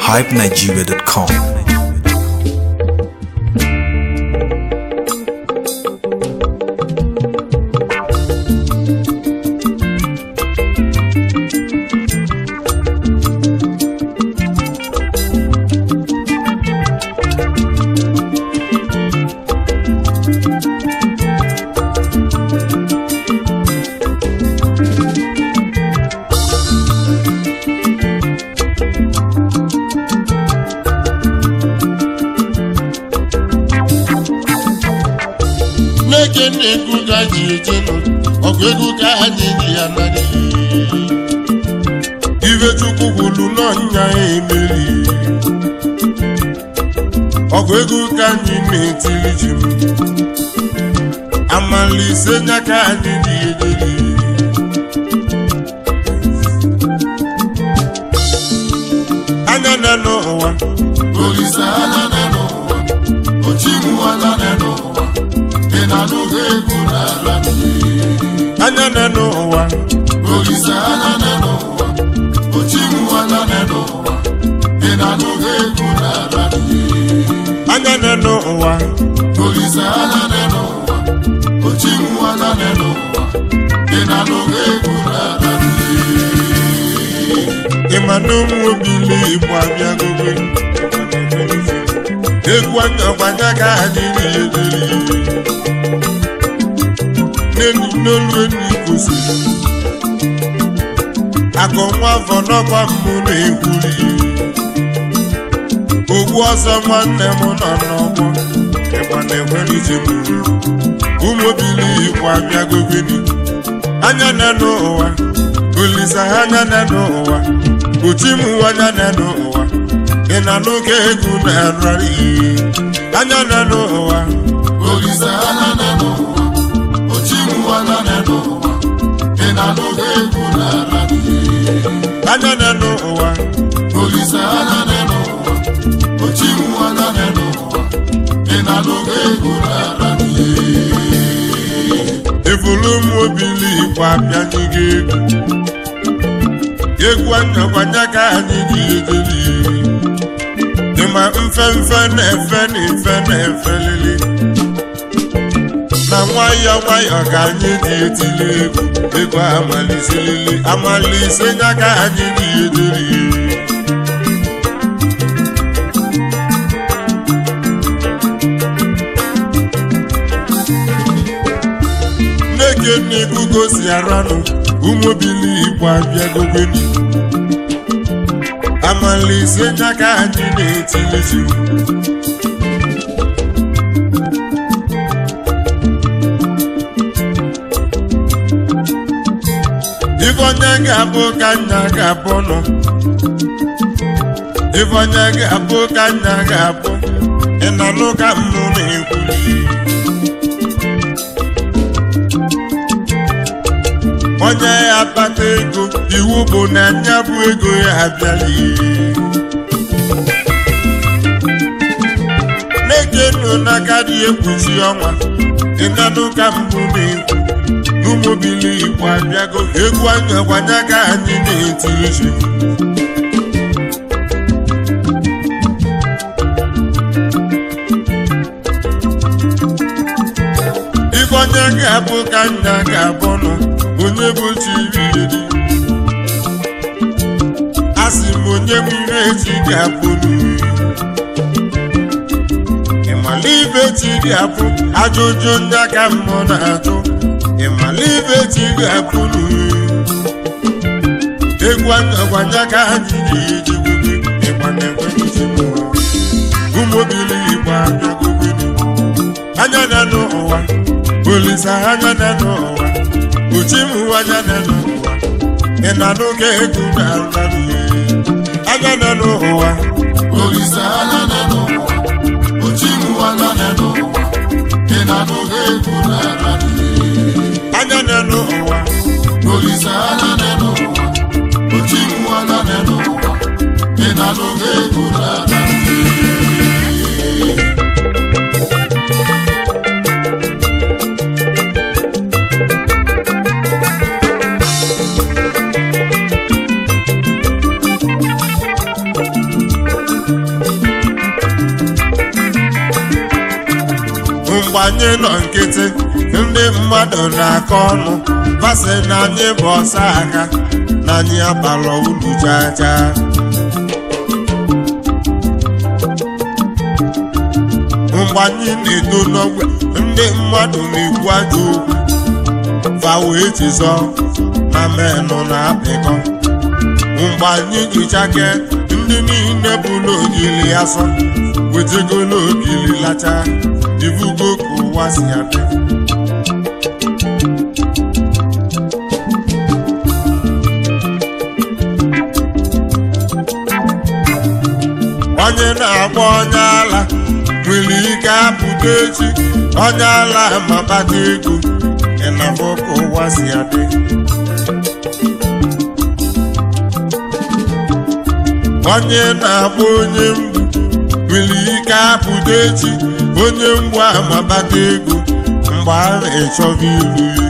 hypenigeria.com. Nneke na-ekwu ka ji ejenu ọgụ egwu ka anyị ji ya narị ife chukwu kwuru n'ọnya emeri ọgụ egwu ka anyị na-etiri ji m amala ise nya ka anyị ji ejeri anya na n'ụwa Olise anya na n'ụwa, ochimuala na n'ụwa, ị na-anụghị egwu n'ala anya na n'ụwa Olise anya na n'ụwa, ochimuala na n'ụwa, ị na-anụghị egwu n'ala anya na n'ụwa Olise anya na n'ụwa, ochimuala na n'ụwa, ị na-anụghị egwu n'ala ịma na ụmụ obili igbo abịagogo egwu anya ọgbanya ka anyị na-ederi n'elu n'olu enyi kwụsịrị akọ nwa afọ n'ọkwa mbụ na-ekwuri ogbu ọsọ nwanne m nọ n'ọgbọ ịgba na-enwere ije m ụmụ obili igbo abịagogo anya na n'ụwa olisa anya na n'ụwa uchi m anya na n'ụwa ị na n'oge egwu na-ararị anya na n'ụwa Olise anya na n'ụwa, ochimuala na n'ụwa, ị na-anụghị egwu n'ala anya na n'ụwa Olise anya na n'ụwa, ochimuala na n'ụwa, ị na-anụghị egwu n'ala evulu m obili igbo abịanye gị egwu egwu anyakwanya ka anyị ji ejeri ịma mfe mfe na-efe na efe na-efe lili na nwayọọ nwayọọ ka anyị ji etili egwu egwu amaliselili amalise nya ka anyị ji ejeri Nneke na-egugo si aranụ ụmụbili igbo abịagogoni amalise nya ka anyị na-etilizi ife onye ga-abụ ka nna ga-abụ nọ ife onye ga-abụ ka nna ga-abụ ị na-anụ ka mmụ na-ekwuli onye ya akpata ego iwu bụ na nya bụ ego ya abịala na-eke nụ n'aka dị ekpuchi ọnwa ịnanụ ka mbụ na-ekwu n'ụmụbili igbo abịago egwu anya gwanya ka anyị na-eti uche ife onye ga-abụ ka nna ga-abụ nọ onye bụ chiriri a sị m onye m ire echi ga-abụ n'uri ịmala ibe chi ga-abụ ajụjụ ndị aka mmụọ na-ajụ ịmala ibe chi ga-abụ n'uri egwu anyagwanya ka anyị ga-eji gwebe ịgba na-ekwe iji mụrụ ụmụbili igbo abịagogoni anya na n'ụwa olisa anya na n'ụwa uchi m anya na n'ụwa ị na n'oge egwu na-arụrị anya na n'ụwa Olise anya na n'ụwa, ochimuala na n'ụwa, ị na-anụghị egwu n'ala anya na n'ụwa Olise anya na n'ụwa, ochimuala na n'ụwa, ị na-anụghị egwu n'ala anyị nọ nkịtị ndị mmadụ na-akọ ọnụ basị na anyị bụ ọsa aka na anyị abalọ ulu jaja mgbe anyị na-eto n'ogwe ndị mmadụ na-ekwu ajọ okwu fa wee jizọ na menụ na-apịkọ mgbe anyị jichake ndị niile bụ n'ogili asọ wetego n'ogili lacha ivugo ka ụwa si adị onye na-agba onye ala nwere ike apụta echi onye ala mabata ego ịnafọ ka ụwa si adị onye na-agba onye mgbu nwere ike apụta echi onye mgbu amabata ego mgbe a na-echọba iru ya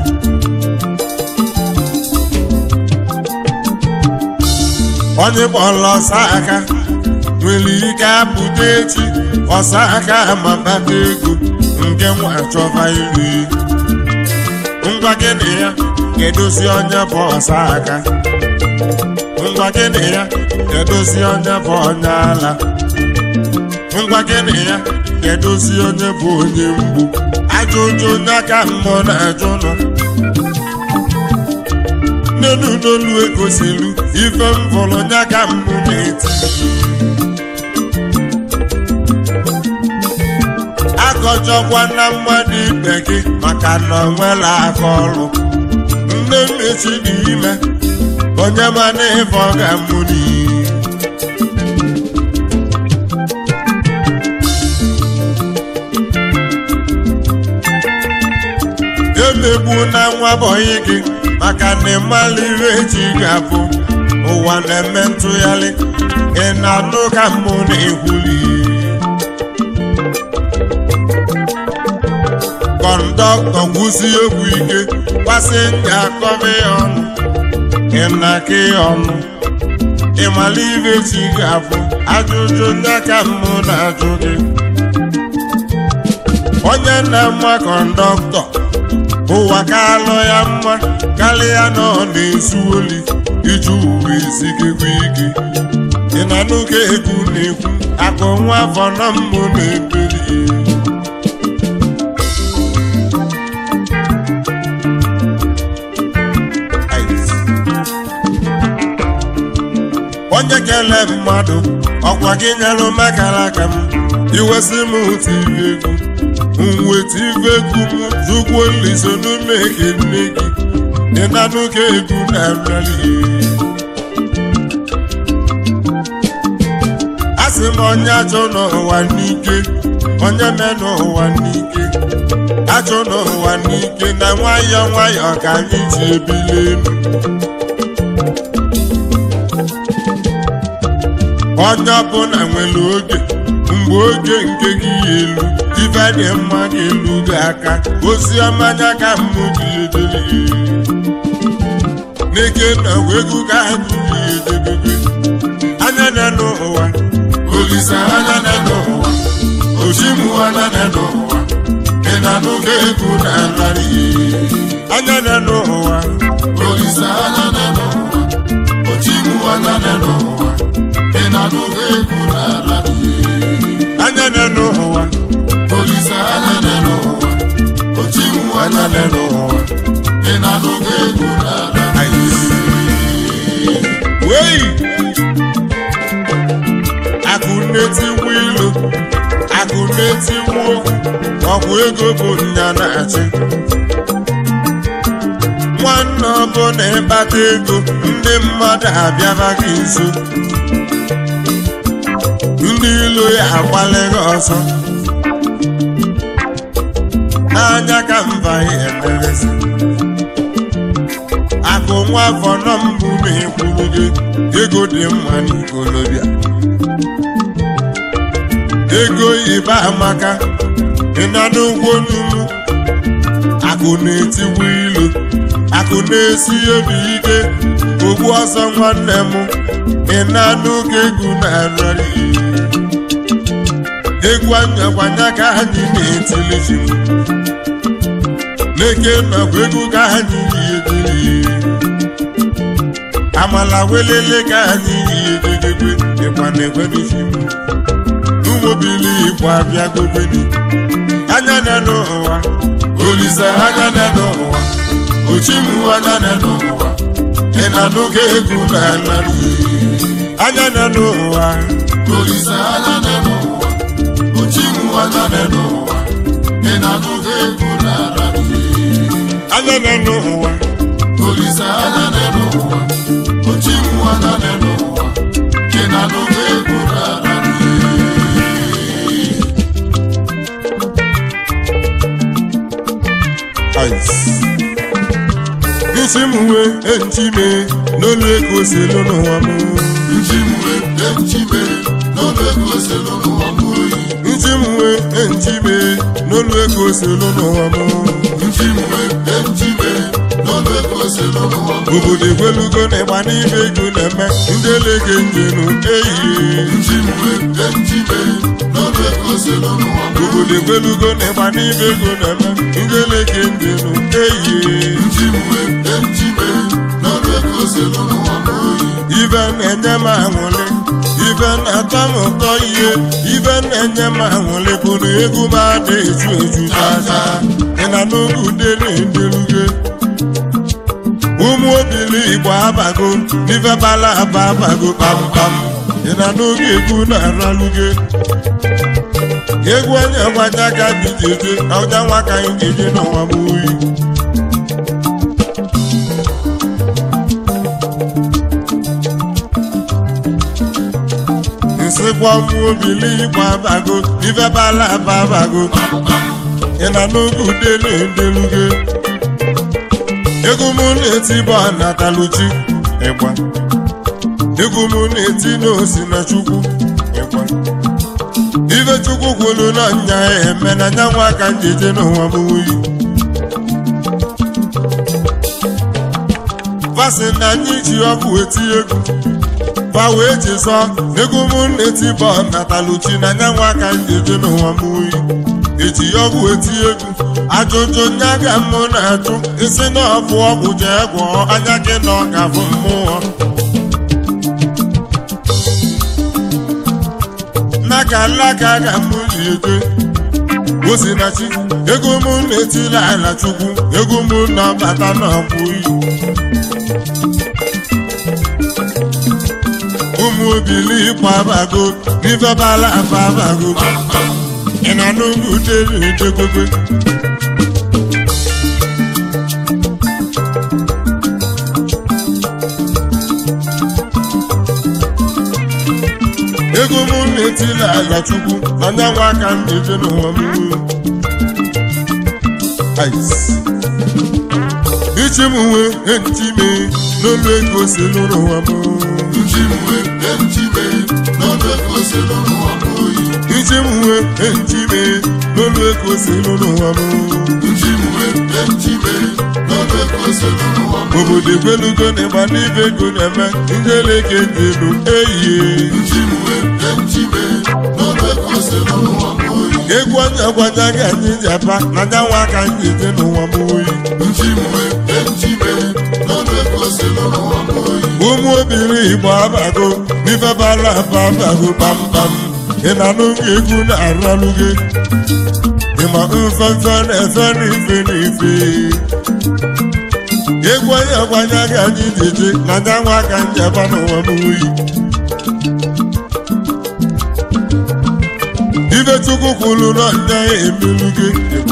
onye kpọrọ ọsa aka nwere ike apụta echi ọsa aka amabata ego nke nwa chọba iru ya ngwa gịnị ya kedozi onye bụ ọsa aka ngwa gịnị ya kedozi onye bụ onye ala ngwa gịnị ya kedozi onye bụ onye mgbu ajụjụ onye aka mmụọ na-ajụ nọ nnenu n'olu egosilu ife m fọrọ onye aka mmụ na-eti akọjọkwa na mmadụ ibe gị maka na ọ nwela aka ọrụ nne mmechi dị ime onye mana ife ọ ga-amụ n'iyi emegbu na nwa bọyị gị maka na ịmala ire ji ga-abụ ụwa na-eme ntụgharị ị na-anụ ka mmụ na-ekwuli kọndọktọ gwụsi egwu ike pasenja akọba ya ọnụ ị na-aka ya ọnụ ịmala ire ji ga-abụ ajụjụ ndị aka mmụ na-ajụ gị onye na-ama kọndọktọ ụwa ka alụ ya mma karịa na ọ na-ezu oli iji uwe ezigekwa ike ị na n'oge egwu na-ekwu akụ nwa afọ na mmụ na-ebeli onye kele mmadụ ọkwa gị nyelụ makara aka m iwesị m otu ibe egwu nweta ife egwu m zụkwuo nliso n'ume ekene gị dị na n'oge egwu na-arịarị a sị m onye achọ n'ụwa n'ike onye me n'ụwa n'ike achọ n'ụwa n'ike na nwayọọ nwayọọ ka anyị ji ebili elu onye ọbụla nwere oge mgbe oge nke gị ya elu ife dị mma ga-elu gị aka ozi ọma anya ka mmụ gị edebe n'ike na egwu ka anyị gị edebebe anya na n'ụwa Olise anya na n'ụwa ojimu anya na n'ụwa ị na n'oge egwu na-ararị anya na n'ụwa Olise anya na n'ụwa ojimu anya na n'ụwa ị na n'oge egwu na-ararị anya na n'ụwa Olise anya na n'ụwa ojimu anya na n'ụwa ị na n'oge egwu na-ararị wei akụ na-etiwu ilu akụ na-etiwu okwu ọgwụ ego bụ nya na-achị nwanne ọbụla ịkpata ego ndị mmadụ abịaba gị nso ndị ilo ya agbalịghị ọzọ n'anya ka mba ya emerezi akụ nwa afọ nọ mbụ na-ekwuru gị ego dị mma n'ikolobịa ego ibe amaka ịna n'ụgwọ n'ugwu akụ na-etiwu ilu akụ na-esi obi ike ogbu ọsọ nwanne m ịna n'oge egwu na-arịrị egwu anyakwanya ka anyị na-etili fim n'eke nakwa egwu ka anyị na-etili amala welele ka anyị na-ededebe ịkwa na-ekwedi fim n'ụmụbili igbo abịa gobeni anya na n'ụwa olise anya na n'ụwa ochimu anya na n'ụwa ị na-anụga egwu n'ala anya na n'ụwa Olise anya nọ n'ụwa, ochimu anya nọ n'ụwa, ị na-anụga egwu n'ala anya na n'ụwa Olise anya nọ n'ụwa, ochimu anya nọ n'ụwa, ị na-anụga egwu n'ala ice. isi m wee echime n'olu ego selu n'ụwa m Nchimwe, nchime, n'ọnụ ego selu n'ụwa m oyi. isi m wee echime n'olu ego selu n'ụwa m Nchimwe, nchime, n'ọnụ ego selu n'ụwa m obodo egwelugo na ịgba n'ime ego na-eme ndị elege njenu ehihie Nchimwe, nchime, n'ọnụ ego selu n'ụwa m obodo egwelugo na ịgba n'ime ego na-eme ndị elege njenu ehihie Nchimwe, nchime, n'ọnụ ego selu n'ụwa m oyi. ibe na-enye m aṅụrị ibe na-atọ m ụtọ ihe ibe na-enye m aṅụrị bụ na egwu m ada eju eju chacha ị na n'oge ude na-endeluge ụmụ obili igbo abago n'ife bala aba abago kpamkpam ị na n'oge egwu na-araluge egwu onye gwaja ka anyị jeje ọja nwa ka anyị jeje n'ụwa m oyi nsịkwa ụmụ obili igbo abago ife bala aba abago ị na n'oge ude na-endeluge egwu m na-eti bụ anataluchi ịgba egwu m na-eti n'osi na chukwu ịgba ife chukwu kwuru na nya eme na nya nwa aka njeje n'ụwa m wuyi fasị na anyị ji ọkụ eti egwu fa wee jizọ egwu m na-eti bụ anataluchi na nya nwa aka njeje n'ụwa m wuyi eji ọgwụ eti egwu ajụjụ nya ga mụ na-ajụ isi na ọbụ ọgwụ jee gwọọ anya gị na ọ ga-abụ mmụọ n'aka alaka ga mụ ji eje osinachi ego mụ na-etila ala chukwu ego mụ na-abata n'ọbụ iyi ụmụ obili ịkwa abago n'ife bala aba abago ị na n'ugwu dere edegobe ego m na-etila ala chukwu na nyanwa aka m na-eje n'ụwa m Ice. ichi m nwee ntime n'olu ego si n'ụwa m Nchimwe, nchime, n'ọnụ ego selu n'ụwa m oyi. ichi m nwee ntime n'olu ego si n'ụwa m Nchimwe, nchime, n'ọnụ ego selu n'ụwa m obodo egwelugo na ịgba n'ibe ego na-eme ndị eleke dị elu ehihie Nchimwe, nchime, n'ọnụ ego selu n'ụwa m oyi. egwu onye gwaja gị anyị ji aba na nyanwa aka anyị eje n'ụwa m oyi Nchimwe, nchime, n'ọnụ ego selu n'ụwa m oyi. ụmụ obiri igbo abago n'ife bara aba abago kpamkpam ị na n'oge egwu na-aralụ gị ịma mfefe na-efe n'ife n'ife egwu onye gwanya gị anyị ji eje na nyanwa aka anyị aba n'ụwa m oyi ife chukwu kwuru na nya emelu gị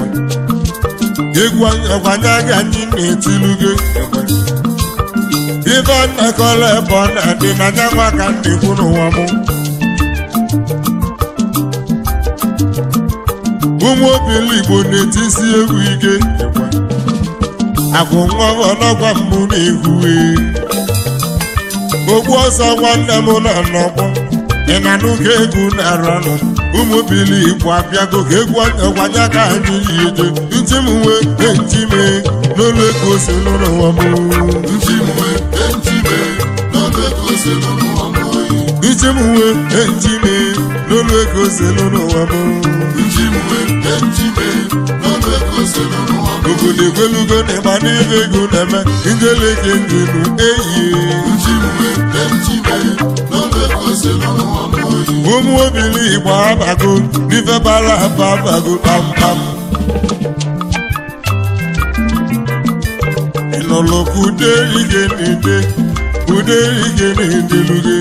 egwu onye gwanya gị anyị na-etilu gị ife nnakọrọ ebe ọ na-adị na nyanwa ka ndị kwu n'ụwa m ụmụ obili igbo na-etisi egwu ike agwụ nwa ọnọgwa mbụ na-ehue ogbu ọsọ nwanne m nọ n'ọgbọ ị na n'ụka egwu na-aranụ ụmụ obili igbo abịago ka egwu ọgwanya ka anyị yi eje ntị m nwee enti mee n'olu ego si n'ụwa m Nchimwe, nchime, n'ọnụ ego selu n'ụwa m oyi. ntị m nwee enti mee n'olu ego selu n'ụwa m njiwe njiwe n'ọnụ ego selu n'ụwa m obodo egwelugo na ịgba n'ibe ego na-eme njeleke njelu eyie njiwe njiwe n'ọnụ ego selu n'ụwa m oyi ụmụ obili igbo abago n'ife bara aba abago kpamkpam ịnụlụ ka ude ige n'ide ude ige n'ideluge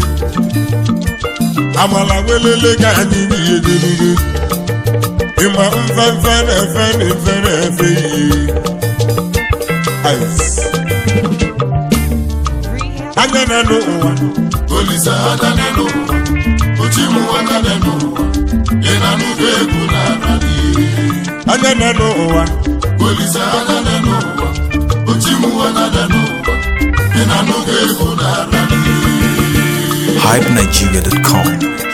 amala welele ka anyị n'ihe deluge ịma mfefe na-efe na-efe na-efe ihe Ice. anya na n'ụwa olise anya n'ụwa ochimu anya n'ụwa ị na-anụgo egwu n'ara n'ihe anya na n'ụwa olise anya n'ụwa ochimu anya n'ụwa ị na-anụgo egwu n'ara n'ihe hypenigeria.com.